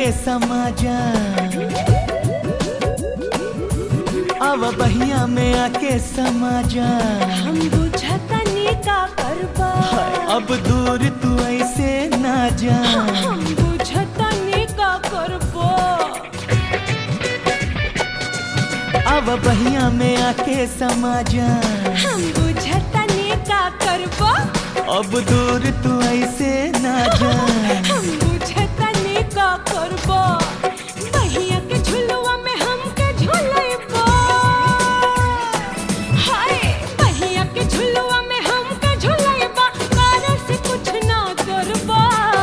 आके समा जा अब बहिया में आके समा जा हम बुझतनी का करबा अब दूर तू ऐसे ना जा हम बुझतनी का करबा अब बहिया में आके समा जा हम बुझतनी का करबा अब दूर तू ऐसे ना जा हम बुझतनी का करबा बहिया के झुलवा में हमके झुलैबा हाय बहिया के झुलवा में हमके झुलैबा कार से कुछ ना करबा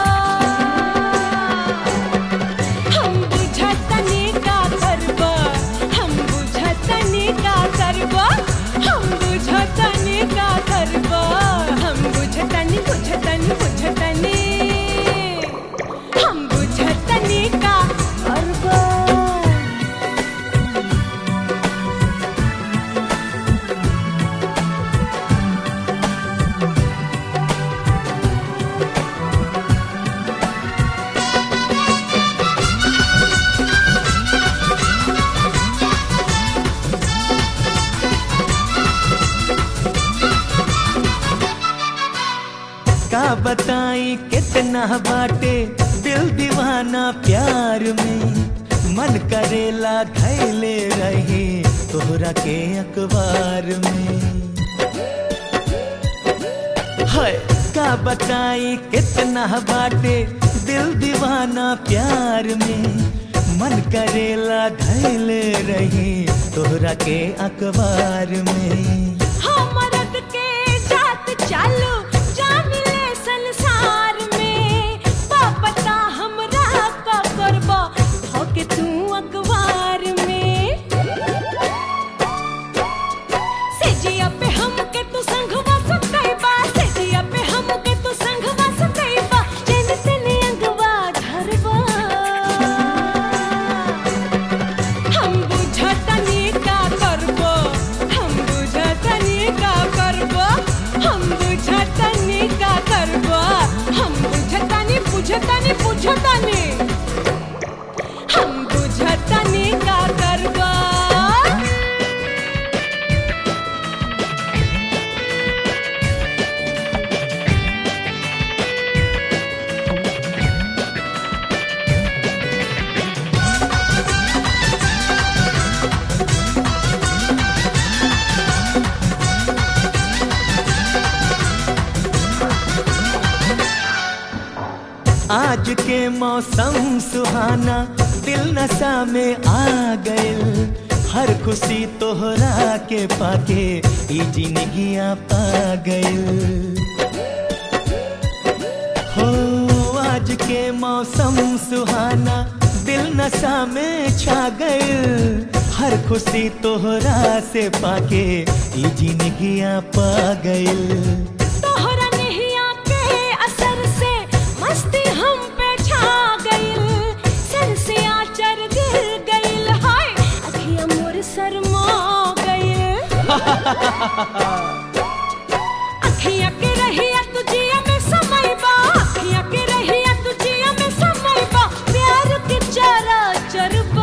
हम बुझतनी का करबा हम बुझतनी का करबा हम बुझतनी का करबा हम बुझतनी बुझतनी बुझतनी हम बुझतनी का करबा का बताई कितना बाटे दिल दीवाना प्यार में मन करेला धैले रहे तोहरा के अखबार में है का बताई कितना बाटे दिल दीवाना प्यार में मन करेला धैले रहे तोहरा के अखबार में हमरद के जात चालू जामिले संसार में पापता हमरा का करबा होके तू अखबार में सेजिया पे हमके तू संगवा सुतैबा सेजिया पे हमके तू संगवा सुतैबा चैन से ने अंगवा धरबा हम बुझतनी का करबो हम बुझतनी का करबो हम बुझतनी का करबो हम बुझतनी बुझतनी बुझतनी हम बुझतनी का करबो आज के मौसम सुहाना दिल नशा में आ गइल हर खुशी तोहरा के पाके ई जिंदगिया पा गइल हो आज के मौसम सुहाना दिल नशा में छा गइल हर खुशी तोहरा से पाके ई जिंदगिया पा गइल तोहरा नहिया के असर से मस्ती हम पे छा गइल सर से आचर गिर गइल हाय अखियां मोर शर्मा गइल अखियां के रहिया तुझिया में समय बा अखियां के रहिया तुझिया में समय बा प्यार के चारा चरबा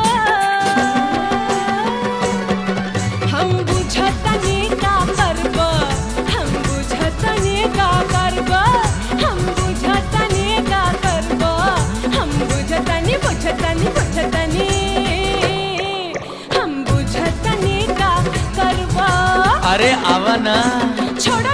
हम बुझतनी का करबा हम बुझतनी का करबा हम बुझतनी का करबा हम बुझतनी बुझतनी बुझतनी हम बुझतनी का करबा अरे आवा ना छोड़ा